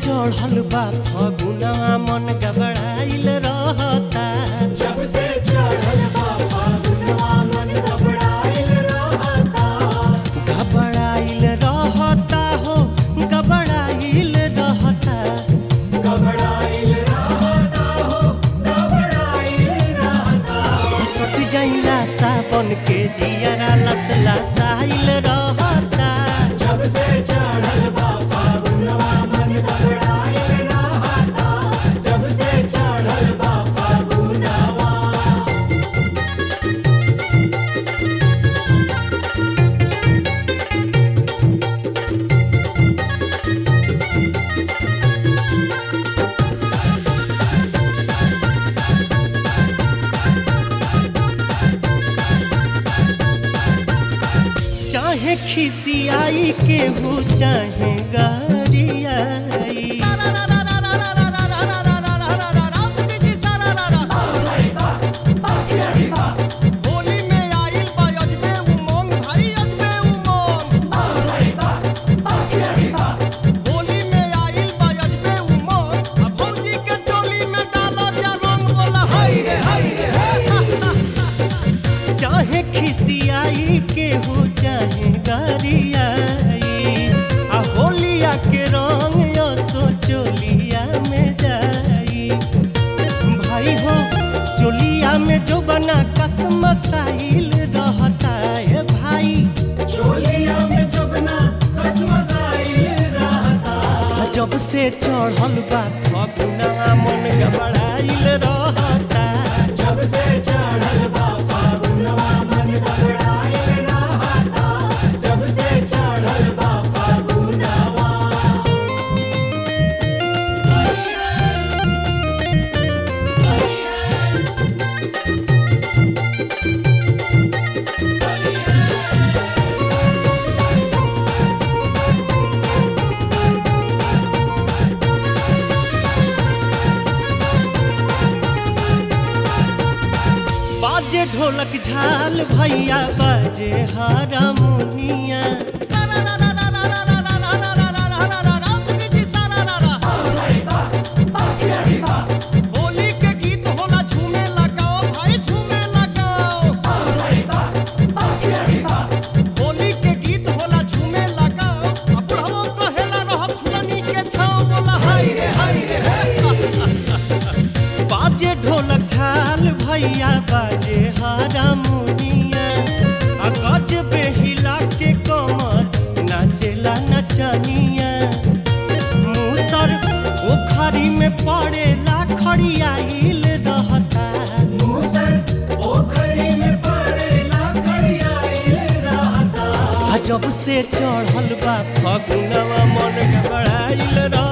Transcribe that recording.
चढ़ल बा फगुनवा मन गबड़ाइल रहता जब से चढ़ल बा फागुनवा मन घबराइल रहता गबड़ाइल रहता हो गबड़ाइल रहता घबराइल रहता हो घबराइल रहता सट जाइला साबन के जियरा लसला साइल रहता जब से चढ़ल बा फागुनवा मन घबराइल रहता जब से चढ़ल बा फागुनवा चाहे खिसियाई केहू चाहे गरियाई होली में आइल बा अजबे उमंग भाई अजबे उमंग होली में आइल बा अजबे उमंग आ भौजी के चोली में डालो जा रंग बोला हाय रे हाय रे चाहे खिसियाई केहू चाहे गरियाई आ होलिया के रंग असो चोलिया में जाई भाई हो चोलिया में जो बना कसम साहिल रहता है भाई चोलिया में जबना कसमसाइल रहता आ जब से चढ़ल बा फगुना मन गबड़ाइल रहता जब से चढ़ल बा फागुनवा मन घबराइल रहता जब से चढ़ल बा फागुनवा बाजे ढोलक झाल भैया बाजे हारमोनिया होली के गीत होला झूमे लगाओ भाई झूमे लगाओ होली के गीत होला झूमे लगाओ आ बुढ़वो कहेला रहब झुलनी के छाव बोला हाय रे हाय रे बाजे ढोलक झाल भैया बाजे हारमोनिया आ गज बेहिला के कमर नाचेला नचनिया मूसर ओखरी में पड़ेला खड़ियाइल रहता मूसर पोखरी में पड़ेला खड़ियाइल रहता आ जब से चढ़ल बा फगुनवा मन घबराइल रहता